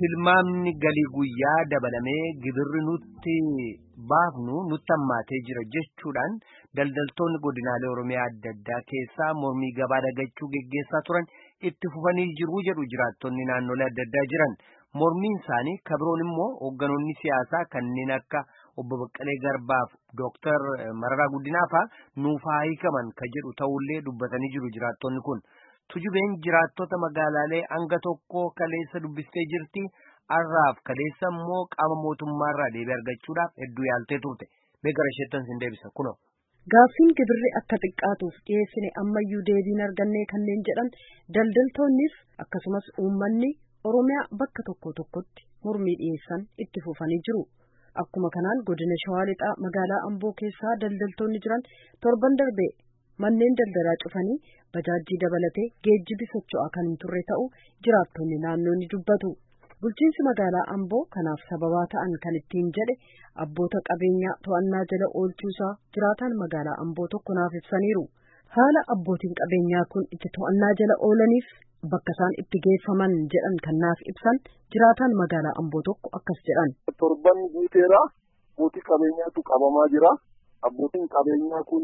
tilmaamni galii guyyaa dabalamee gibirri nutti baafnu nutti hammaatee jira jechuudhaan daldaltoonni godinaalee oromiyaa adda addaa keessaa mormii gabaa dagachuu geggeessaa turan itti fufanii jiru jedhu jiraattonni naannolee adda addaa jiran mormiin isaanii kabiroon immoo hoogganoonni siyaasaa kanneen akka obbo Baqqalee Garbaaf Dooktar Mararaa Guddinaafaa nuuf haa hiikaman ka jedhu ta'ullee dubbatanii jiru jiraattonni kun. Tujubeen jiraattota magaalaalee hanga tokko kaleessa dubbistee jirti. Har'aaf kaleessa immoo qaama mootummaarraa deebii argachuudhaaf hedduu yaaltee turte. Beekara isheettan sin deebisa kunoo. Gaaffiin gibirri akka xiqqaatuuf dhiyeessine ammayyuu deebiin argannee kanneen jedhan daldaltoonnis akkasumas uummanni Oromiyaa bakka tokko tokkotti mormii dhiyeessan itti fufanii jiru. Akkuma kanaan godina Shawaa Lixaa magaalaa Amboo keessaa daldaltoonni jiran torban darbe manneen daldalaa cufanii bajaajii dabalatee geejjibi socho'aa kan hin turre ta'u jiraattonni naannoo ni dubbatu. Bulchiinsi magaalaa Amboo kanaaf sababaa ta'an kan ittiin jedhe abboota qabeenyaa to'annaa jala oolchuusaa jiraataan magaalaa Amboo tokko naaf ibsaniiru. Haala abbootiin qabeenyaa kun itti to'annaa jala oolaniif bakka isaan itti geeffaman jedhan kan naaf ibsan jiraataan magaalaa Amboo tokko akkas jedhan. Torban guuteera abbootii qabeenyaatu qabamaa jira. Abbootiin qabeenyaa kun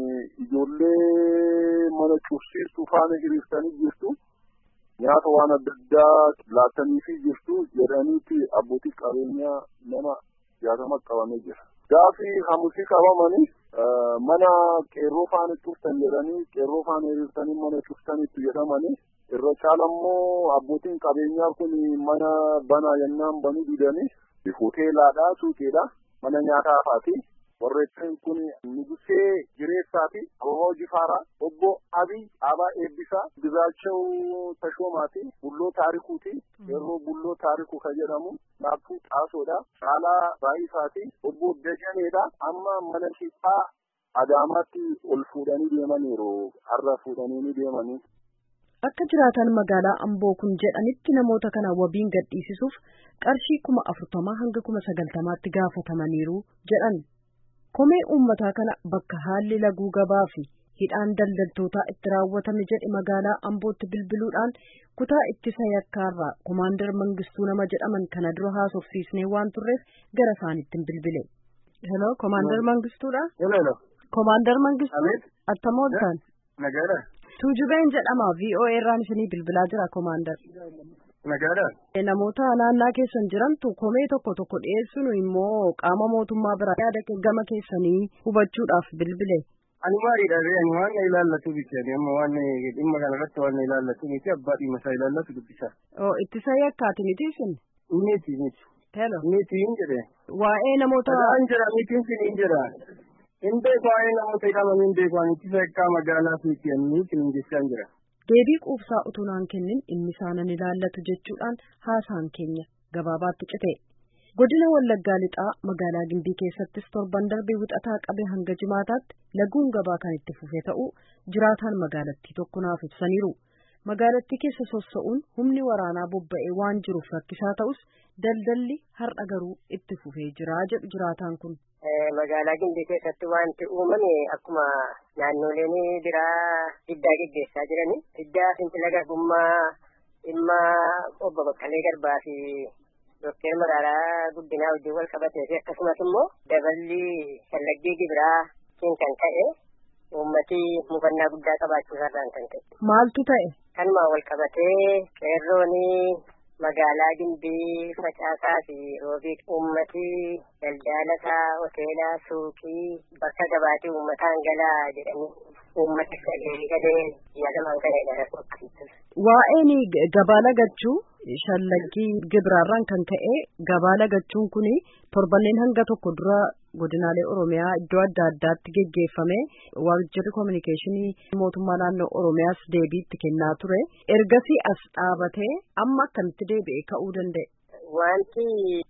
ijoollee mana cufsiistuu faana hiriirsanii jirtu. Nyaata waan adda addaa laataniifii jirtu jedhaniiti abbootii qabeenyaa nama jaatama qabamee jira. Gaafii hamusii qabamanii mana qeerroo faana cuftan jedhanii qeerroo faana hiriirsanii mana cuftanitti jedhamanii irra caalammoo abbootiin qabeenyaa kun mana banaa yennaan banuu didanii hoteelaadha suuqiidha mana nyaataafaati. warreeffamni kun nugusee jireessaa fi ababaa jifaaraa obbo abiy abaa eebbisaa gizaachau tashoomaati bulloo taarikuuti yeroo bulloo taariku ka jedhamu laaffuu xaasoodha caalaa raayisaati obbo dajaneedha amma mana shiphaa adaamaatti ol fuudhanii deemaniiru har'a fuudhanii ni deemanii. Akka jiraatan magaalaa Amboo kun jedhanitti namoota kana wabiin gadhiisisuuf qarshii kuma afurtamaa hanga kuma sagaltamaatti gaafatamaniiru jedhan. Komee uummataa kana bakka haalli laguu gabaa fi hidhaan daldaltootaa itti raawwatame jedhe magaalaa Ambootti bilbiluudhaan kutaa ittisa yakkaarraa komaandar Mangistuu nama jedhaman kana dura haasofsiisnee waan turreef gara isaaniitti bilbile. Hello, komaandar Mangistuudha? Hello. Komaandar Mangistuu attam ooltan? Nagaadha. Tuujubeen jedhama VOA irraan isinii bilbilaa jira komaandar. Nagaadha. Namoota naannaa keessan jirantu komee tokko tokko dhiyeessuun immoo qaama mootummaa biraa yaada gama keessanii hubachuudhaaf bilbile. Ani maaliidha ani waan na ilaallatu bichaani amma waan dhimma kanarratti waan na ilaallatu miti abbaa dhimma isaa ilaallatu dubbisa. Oo ittisa yakkaati miti isin? Miti miti. Hello. Miti hin jedhe. Waa'ee namoota. Adaan jira mitiin sin hin jedha. Hin beeku waa'ee namoota hidhaman hin beeku ani ittisa yakkaa magaalaa fiiti ani sin hin jechaan jira. Deebii quubsaa utuu naan kennin dhimmi isaanan ilaallatu jechuudhaan haasaan keenya gabaabaatti cite. Godina Wallaggaa Lixaa magaalaa Gimbii keessattis torban darbee wixataa qabee hanga jimaataatti laguun gabaa kan itti fufe ta'uu jiraataan magaalattii tokko naaf ibsaniiru. Magaalattii keessa sossa'uun humni waraanaa bobba'ee waan jiruuf rakkisaa ta'us daldalli har'a garuu itti fufee jira jedhu jiraataan kun. Magaalaa Gimbii keessatti wanti uumame akkuma naannoleen biraa diddaa geggeessaa jirani. Diddaa fincila garbummaa dhimma obbo Baqqalee Garbaa fi Dookter Maraaraa Guddinaa wajjin wal qabatee fi akkasumas immoo daballi shallaggii gibiraa kan ta'e uummati mufannaa guddaa qabaachuu irraan kan ta'e. Maaltu ta'e? Kanuma wal qabatee qeerroonii magaalaa Gimbii facaasaa fi roobii uummati daldalasaa hoteelaa suuqii bakka gabaatii uummataan galaa jedhanii uummati sadii galee yaadaman galee dha Waa'een gabaa lagachuu shallaggii gibiraarraan kan ka'e gabaa lagachuun kun torbanneen hanga tokko dura godinaalee Oromiyaa iddoo adda addaatti geggeeffame waajjirri koominikeeshinii mootummaa naannoo Oromiyaas deebii itti kennaa ture. Ergasii as dhaabatee amma akkamitti deebi'ee ka'uu danda'e? Wanti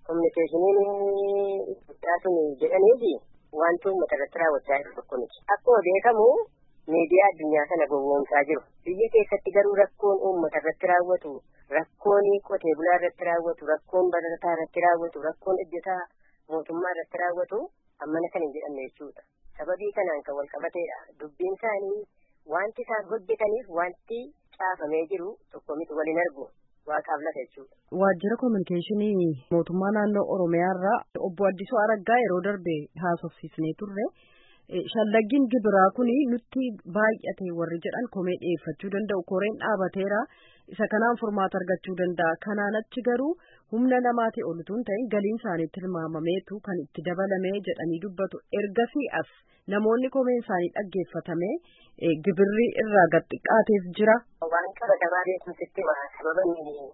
koominikeeshiniin guddaa sun jedhaniifi wanti uummata irratti raawwachaa jiru tokko miti. Akkuma beekamu miidiyaa addunyaa kana gowwoomsaa jiru. Biyya keessatti garuu rakkoon uummata irratti raawwatu, rakkoon qotee bulaa irratti raawwatu, rakkoon barataa irratti raawwatu, rakkoon hojjetaa mootummaa irratti raawwatu ammana kan hin jedhamne jechuudha. Sababii kanaan kan wal qabateedha. Dubbiin isaanii wanti isaan hojjetaniif wanti caafamee jiru tokko miti waliin argu. waaqaaf lafa jechuudha. Waajjira kominikeeshinii mootummaa naannoo Oromiyaa irraa obbo Addisuu Araggaa yeroo darbe haasofsiisnee turre. Shallaggiin gibiraa kun nutti baay'ate warri jedhan komee dhiyeeffachuu danda'u. Koreen dhaabateera. Isa kanaan furmaata argachuu danda'a. Kanaan achi garuu humna namaatii ol utuu hin ta'in galiin isaaniitti tilmaamameetu kan itti dabalamee jedhanii dubbatu. Ergasii as namoonni komeen isaanii dhaggeeffatamee gibirri irraa gad xiqqaateef jira. Waan qabatamaa beekumsitti sababa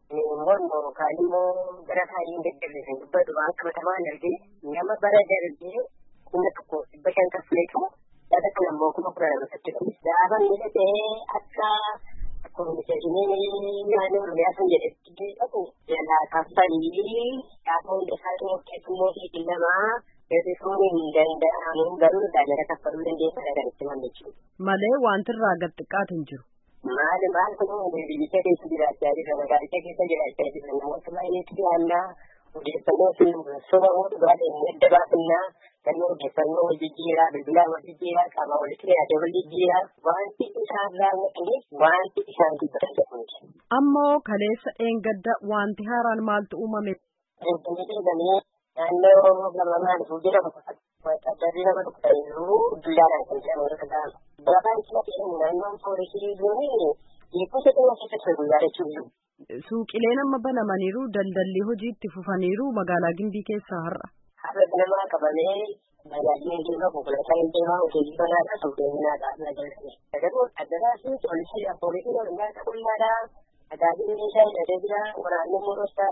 mormoo yookaan immoo gara isaanii hin deddeebisan dubbatu waan qabatamaa hin argine nama bara darbee kuma tokko dhibba shan kaffileetu dhala kan ammoo kuma kudha lama saddeetu. Gaafa miidhagee akka kominikeeshinii naannoo Oromiyaa sun jedhetti dhaqu jalaa kaffalii gaafa hunda isaa keessummoo fi lamaa Eebbifuun hin danda'amu garuu daandii kaffaluu dandeessa kan itti mallachiisu. Malee wanti irraa gad xiqqaate hin jiru. Maali maal kun biyyicha keessa jiraachaa jira magaalicha keessa jiraachaa jira namoota baay'eetu dhiyaannaa odeeffannoo fi soba dhugaatiin adda baafannaa kanneen odeeffannoo wal jijjiiraa bilbilaa wal jijjiiraa qaama walitti dhiyaatee wal jijjiiraa wanti isaan raawwatanii wanti isaan dubbatan jedhamti. Ammoo kaleessa dheengadda wanti haaraan maaltu uumame. Finfinnee jedhamee naannoo gamamaan jedhamu addarri nama dhukkubsaniiru dullaadhaan kan jedhamu irra ta'an. Barabaan cina ta'e naannoon poolisii zoonii hiikkota dhimma keessatti guyyaa jechuudha. Suuqileen amma banamaniiru daldalli hojii itti fufaniiru magaalaa Gimbii keessaa har'a. Har'a namaa qabamee magaalli deemaa konkolaataan deemaa hojii banaadha suuqeeninaadha nagalame. Garuu addaraasi poolisii poolisii oromiyaa qullaadha. Tajaajilli meeshaa hidhatee jira waraanni muroosaa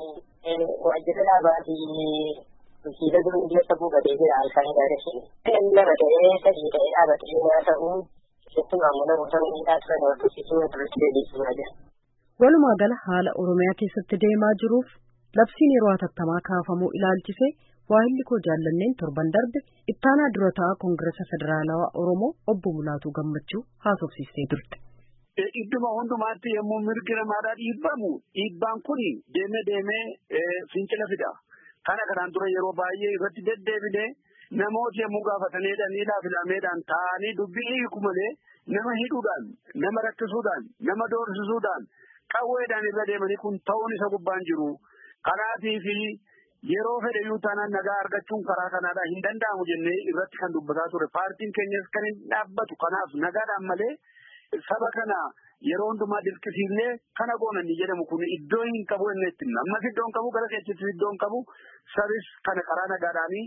waajjira dhaabaa fi bulchiisa durii keessa buufatee jira alfaan gaariisin. Namni lama ta'ee sadii ta'ee dhaabatee yoo ta'u keessumaa immoo namoota miidhaa turan hordofsiisuu irratti deebisuudha jira. Walumaa gala haala Oromiyaa keessatti deemaa jiruuf labsiin yeroo hatattamaa kaafamuu ilaalchise waahilli koo jaallanneen torban darbe ittaanaa dura ta'a Koongiresa Federaalawaa Oromoo obbo Mulaatuu Gammachuu haasofsiistee turte. Idduma hundumaatti yommuu mirgi namaadhaa dhiibbamu dhiibbaan kun deemee deemee fincila fida. Kana kanaan dura yeroo baay'ee irratti deddeebine namooti yommuu gaafataniidhaan hidhaa filameedhaan taa'anii dubbii hiiku malee nama hidhuudhaan nama rakkisuudhaan nama doorsisuudhaan qawweedhaan irra deemanii kun ta'uun isa gubbaan jiru. Kanaatii fi yeroo fedhe iyyuu taanaan nagaa argachuun karaa kanaadhaa hin danda'amu jennee irratti kan dubbataa ture. Paartiin keenyas kan hin dhaabbatu kanaaf nagaadhaan malee saba kana yeroo hundumaa dirqisiifnee kana goonanni jedhamu kun iddoo hin qabu inni itti ammas iddoo hin qabu gara keessattis iddoo hin qabu sabis kana karaa nagaadhaanii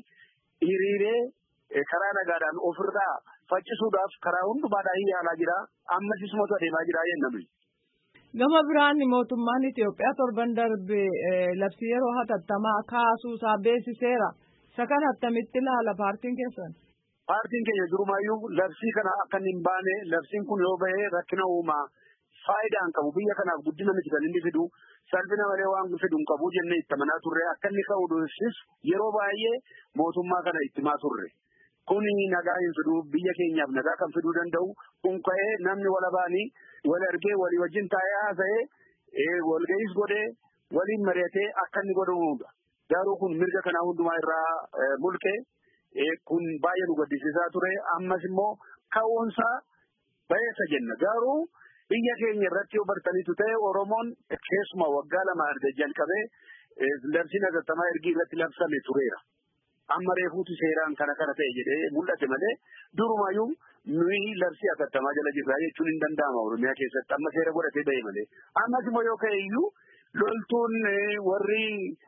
hiriiree karaa nagaadhaan ofirraa faccisuudhaaf karaa hundumaadhaan yaalaa jira ammas isumatu adeemaa jira jennaan. Gama biraan mootummaan Itoophiyaa torban darbe labsii yeroo hatattamaa kaasuu isaa beeksiseera. Isa kana attamitti ilaala paartiin keessan? Paartiin keenya durumaayyuu labsii kana akka hin baane labsiin kun yoo bahee rakkina uumaa faayidaa hin qabu biyya kanaaf guddina miti kan inni fidu salphina malee waan fidu hin qabu jennee itti amanaa turre akka inni ka'u dursis yeroo baay'ee mootummaa kana itti himaa turre. Kuni nagaa hin fidu biyya keenyaaf nagaa kan fiduu danda'u kun ka'ee namni wala baanii wal argee walii wajjin taa'ee haasa'ee walga'iis godhee waliin mari'atee akka inni godhamudha. Garuu kun mirga kanaa hundumaa irraa mulqee kun baay'ee nu gaddisiisaa ture ammas immoo ka'uunsaa bayeessa jenna garuu biyya keenya irratti yoo bartanitu ta'e oromoon keessuma waggaa lama erga jalqabee labsiin hatattamaa ergi irratti labsame tureera. Amma reefuutu seeraan kana kana ta'e jedhee mul'ate malee durumayyuu nuyi labsii hatattamaa jala jirraa jechuun hin danda'ama oromiyaa keessatti amma seera godhatee ba'e malee ammas immoo yoo ka'e iyyuu loltuun warri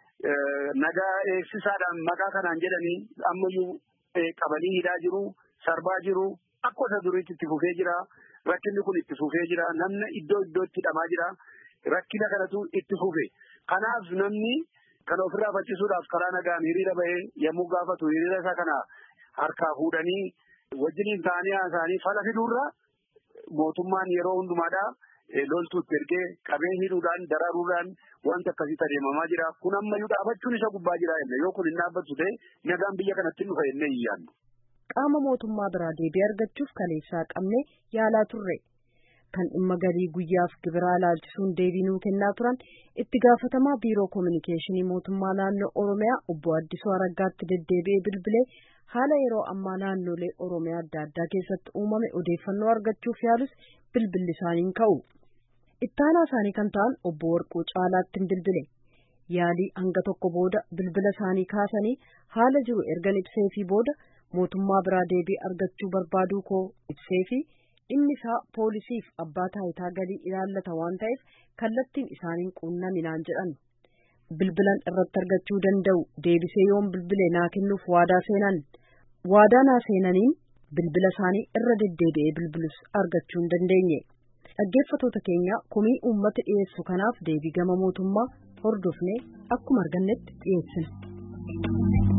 nagaa eegsisaadhaan maqaa kanaan jedhanii ammayyuu qabanii hidhaa jiru, sarbaa jiru, akka isa duriitti itti fufee jira. Rakkinni kun itti fufee jira. Namni iddoo iddootti hidhamaa jira. Rakkina kanatu itti fufe. Kanaaf namni kana ofirraa faccisuudhaaf karaa nagaan hiriira bahee yommuu gaafatu hiriira isaa kana harkaa fuudhanii wajjiniin ta'anii haasa'anii fala fiduurra mootummaan yeroo hundumaadhaa loltuutti ergee qabee hidhuudhaan daraaruudhaan wanta akkasitti adeemamaa jira. Kun ammayyuu dhaabachuun isa gubbaa jira jenne yoo kun hin dhaabbattu ta'e nagaan biyya kanatti dhufa jennee hin yaadnu. Qaama mootummaa biraa deebii argachuuf kaleessaa qabne yaalaa turre. Kan dhimma galii guyyaaf gibiraa ilaalchisuun deebii nuu kennaa turan itti gaafatamaa biiroo koominikeeshinii mootummaa naannoo Oromiyaa obbo Addisuu Araggaatti deddeebi'ee bilbilee haala yeroo ammaa naannolee Oromiyaa adda addaa keessatti uumame odeeffannoo argachuuf yaalus bilbilli isaaniin ka'u. ittaanaa isaanii kan ta'an obbo Warquu Caalaatti bilbile yaalii hanga tokko booda bilbila isaanii kaasanii haala jiru ergan ibsee fi booda mootummaa biraa deebii argachuu barbaaduu koo ibsee fi dhimmi isaa poolisiif abbaa taayitaa galii ilaallata waan ta'eef kallattiin isaaniin quunnaminaan jedhan bilbilan irratti argachuu danda'u deebisee yoon bilbile naa kennuuf waadaa seenan waadaa naa seenaniin bilbila isaanii irra deddeebi'ee bilbilus argachuu hin dandeenye dhaggeeffatoota keenya komii uummata dhiyeessu kanaaf deebii gama mootummaa hordofnee akkuma argannetti dhiyeessina.